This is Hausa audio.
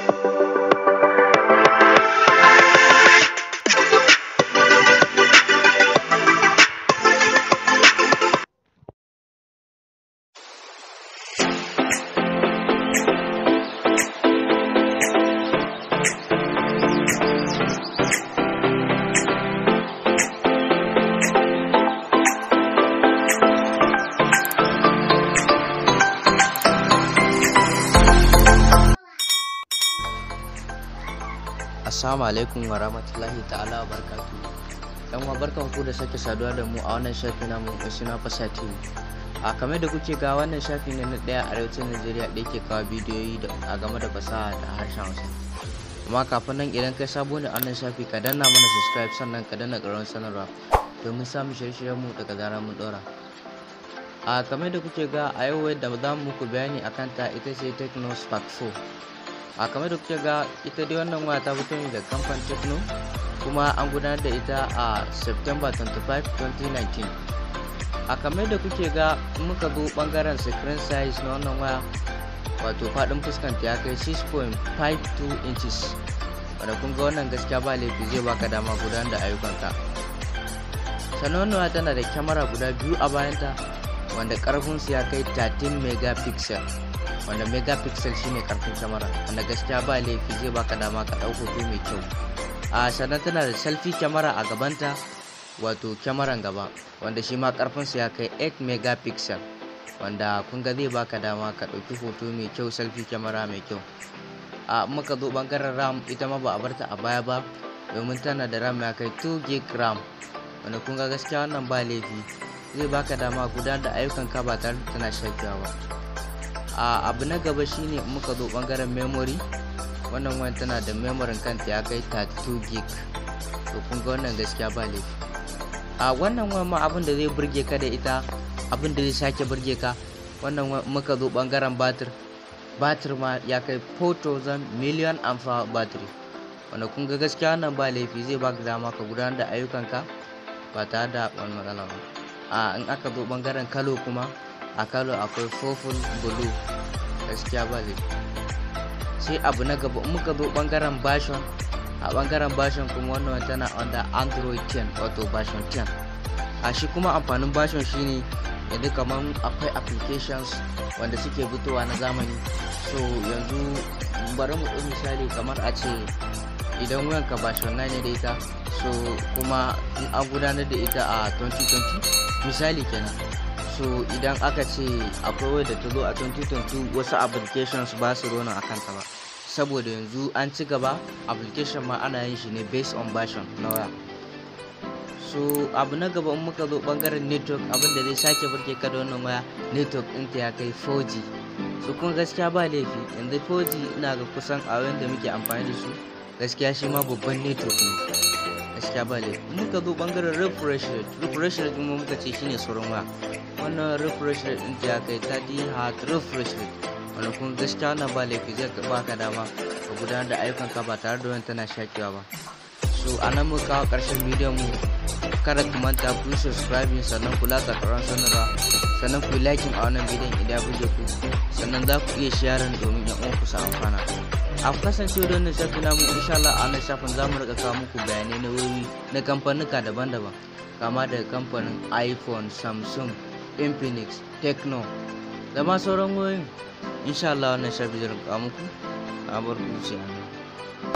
Assalamu alaikum wa rahmatullahi ta'ala wa barakatu. Yan wa barkan ku da sake saduwa da mu a wannan shafi namu mai suna Fasa TV. A kamar da kuke ga wannan shafi ne na ɗaya a arewacin Najeriya da yake kawo bidiyoyi a game da fasaha da harshen Hausa. Amma kafin nan idan kai sabo ne a wannan shafi ka danna mana subscribe sannan ka danna ƙarar sanarwa domin samun shirye-shiryen mu daga zarar mun ɗora. A kamar da kuke ga a yau yadda za mu muku bayani akan ta ita ce Tecno Spark 4. a kamar da kuke ga ita dai wannan waya ta fito ne da kamfanin techno kuma an gudanar da ita a september 25 2019 a kamar da kuke ga muka zo bangaren screen size na wannan waya wato faɗin fuskanta ya kai 6.52 inches wadda kun ga wannan gaskiya ba laifi zai baka dama gudanar da ayyukanka sannan wannan waya tana da kyamara guda biyu a bayanta wanda karfinsu ya kai 13 megapixel wanda megapixel shine karfin kyamara wanda gaskiya ba laifi zai baka dama ka ɗau hoto mai kyau a sannan tana da selfie kyamara a gabanta wato kyamaran gaba wanda shi ma karfin ya kai 8 megapixel wanda kun ga zai baka dama ka ɗauki hoto mai kyau selfie kyamara mai kyau a muka zo bangaren ram ita ma ba a barta a baya ba domin tana da ram ya kai 2 gig ram wanda kun ga gaskiya wannan ba laifi zai baka dama gudanar da ayyukanka ba tare da tana shafiya ba a abu na gaba shine muka zo bangaren memory wannan wayan tana da memory kanta ya kai 32 gig to kun ga wannan gaskiya ba laifi a wannan wayan ma abin da zai burge ka da ita abin da zai sake burge ka wannan muka zo bangaren batir batir ma ya kai 4000 million amfa battery wanda kun ga gaskiya wannan ba laifi zai baka dama ka gudanar da ayyukanka ba tare da wani matsala ba a in aka zo bangaren kalo kuma a kalo akwai purple blue gaskiya ba zai sai abu na gaba muka zo bangaren bashon a bangaren bashon kuma wannan tana under android 10 wato bashon 10 a shi kuma amfanin bashon shine yanzu kamar akwai applications wanda suke fitowa na zamani so yanzu bari mu ɗau misali kamar a ce idan wayanka bashon na ne da ita so kuma in an gudanar da ita a 2020 misali kenan so idan aka ce akwai wadda ta zo a 2022 wasu applications ba su rona akan ta ba saboda yanzu an ci gaba application ma ana yin shi ne based on version na waya so abu na gaba in muka zo bangaren network abinda zai sake burge ka da wannan waya network ɗinta ya kai 4G so kuma gaskiya ba laifi yanzu 4G ina ga kusan a da muke amfani da su gaskiya shi ma babban network ne gaskiya ba laifi muka zo bangaren refresh rate refresh rate kuma muka ce shine sauran waya wannan refresh rate din ya kai 30 hertz refresh rate wanda kuma gaskiya wannan ba laifi zai baka dama ka gudanar da ayyukan ka ba tare da wani tana shakewa ba so a nan muka kawo karshen bidiyon mu kada ku manta ku yi subscribing sannan ku latsa karan sanarwa sannan ku yi liking a wannan bidiyon idan ya burge ku sannan za ku iya sharing domin yan uwanku su amfana a kasance da wannan shafi namu insha Allah a wannan shafin za mu rika kawo muku bayanai na wayoyi na kamfanuka daban-daban kama daga kamfanin iphone samsung infinix techno da ma sauran wayoyin insha Allah wannan shafi zai rika muku a bar ku